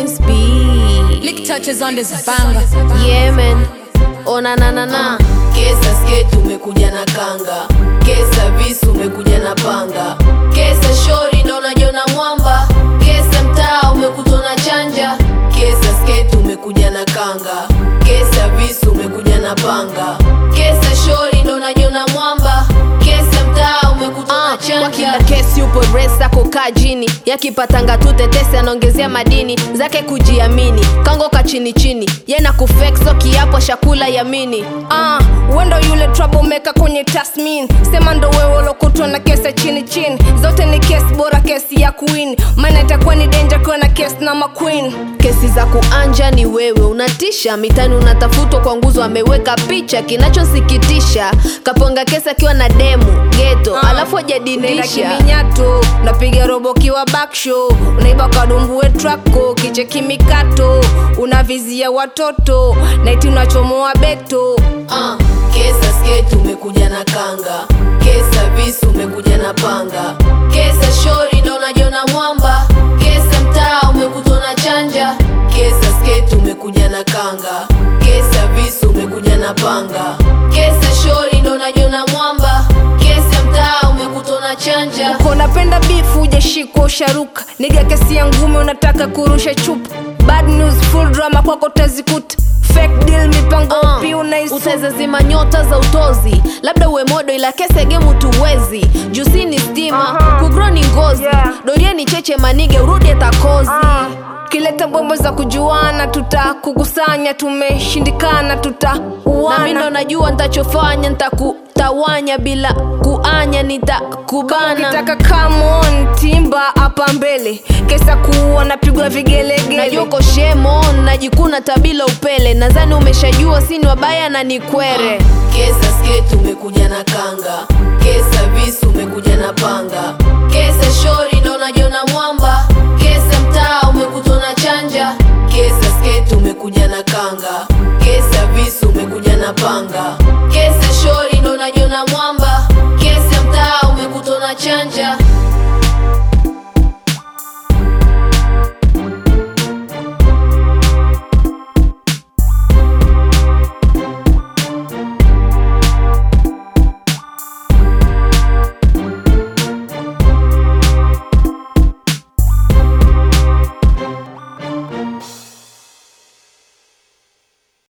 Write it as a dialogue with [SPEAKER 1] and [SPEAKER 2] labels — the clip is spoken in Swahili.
[SPEAKER 1] Queen's B.
[SPEAKER 2] Lick touches on this banger.
[SPEAKER 1] Yeah man. Oh na na na na.
[SPEAKER 3] Kesa skate umekuja na kanga, kesa visu umekuja na panga, kesa shori ndo unajiona mwamba, kesa mtaa umekutwa na chanja, kesa skate umekuja na kanga, kesa visu umekuja na panga, kesa shori ndo unajiona mwamba, kesa mtaa umekutwa na
[SPEAKER 1] Kwa kila
[SPEAKER 3] chanja.
[SPEAKER 1] kesi upo resa kukaa jini yakipatanga tu tetesi anaongezea madini zake kujiamini kangoka chini chini yena kufekso kiapo shakula yamini
[SPEAKER 4] Ah, wendo yule troublemaker kwenye tasmin sema ndo wewe ulokutwa na kesi chini chini zote ni kesi bora kesi ya queen maana itakuwa ni danger kuwa na kesi na maqueen
[SPEAKER 1] kesi za kuanja ni wewe unatisha mitani unatafutwa kwa nguzo ameweka picha kinachosikitisha kaponga kesi akiwa na demu geto alafu
[SPEAKER 4] Nenda
[SPEAKER 1] ajadindisha
[SPEAKER 4] kiminyato unapiga robo kiwa backshow unaiba kadumbue trako kiche kimikato unavizia watoto naiti unachomoa beto
[SPEAKER 3] Ah, kesa skate umekuja na kanga, kesa visu umekuja na panga, kesa shori ndo unajiona mwamba, kesa mtaa umekutwa na chanja, kesa skate umekuja na kanga, kesa visu umekuja na panga, kesa shori ndo unajiona mwamba, kesa mtaa umekutwa na chanja.
[SPEAKER 4] Uko unapenda bifu ujashikwa usharuka niga kesi ya ngume unataka kurusha chupa bad news full drama kwako utazikuta fake deal mipango
[SPEAKER 1] Ah,
[SPEAKER 4] pi unaisuka
[SPEAKER 1] utaweza zima nyota za utozi labda uwe modo ila kese gemu tuwezi jusi ni stima
[SPEAKER 4] Aha.
[SPEAKER 1] kugro ni ngozi
[SPEAKER 4] Yeah.
[SPEAKER 1] dorie ni cheche manige urudi atakozi
[SPEAKER 4] Ah, kileta bombo za kujuana tutakukusanya tumeshindikana
[SPEAKER 1] na mi ndo
[SPEAKER 4] tutauana
[SPEAKER 1] najua ntachofanya ntakutawanya bila kuanya nitakubana
[SPEAKER 4] ukitaka come on timba hapa mbele kesa kuua napigwa vigelegele
[SPEAKER 1] najua uko shemon najikuna tabila upele nadhani umeshajua sini wabaya na ni kwere
[SPEAKER 3] Kesa skate umekuja na kanga, kesa visu umekuja na panga, kesa shori ndo unajiona mwamba, kesa mtaa umekutwa na chanja, kesa skate umekuja na kanga, kesa visu umekuja na panga, kesa shori ndo unajiona mwamba, kesa mtaa umekutwa na chanja.